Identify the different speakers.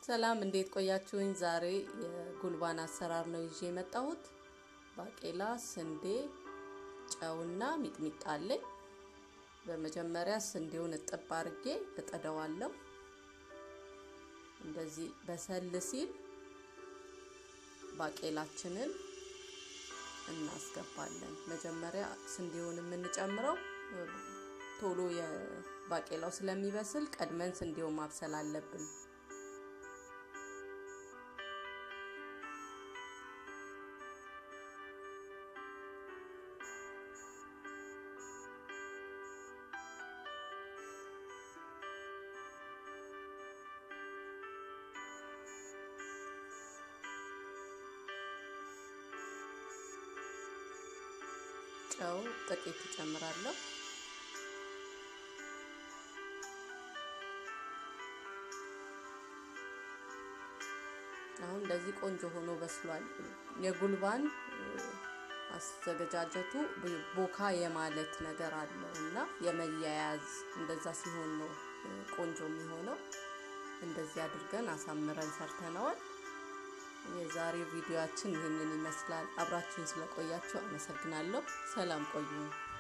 Speaker 1: ሰላም እንዴት ቆያችሁኝ? ዛሬ የጉልባን አሰራር ነው ይዤ የመጣሁት። ባቄላ፣ ስንዴ፣ ጨውና ሚጥሚጣ አለኝ። በመጀመሪያ ስንዴውን እጥብ አድርጌ እጥደዋለሁ። እንደዚህ በሰል ሲል ባቄላችንን እናስገባለን። መጀመሪያ ስንዴውን የምንጨምረው ቶሎ የባቄላው ስለሚበስል ቀድመን ስንዴውን ማብሰል አለብን። ጨው ጥቂት እጨምራለሁ። አሁን እንደዚህ ቆንጆ ሆኖ በስሏል። የጉልባን አዘገጃጀቱ ቦካ የማለት ነገር አለው እና የመያያዝ እንደዛ ሲሆን ነው ቆንጆ የሚሆነው። እንደዚህ አድርገን አሳምረን ሰርተነዋል። የዛሬው ቪዲዮአችን ይህንን ይመስላል። አብራችሁን ስለቆያችሁ አመሰግናለሁ። ሰላም ቆዩ።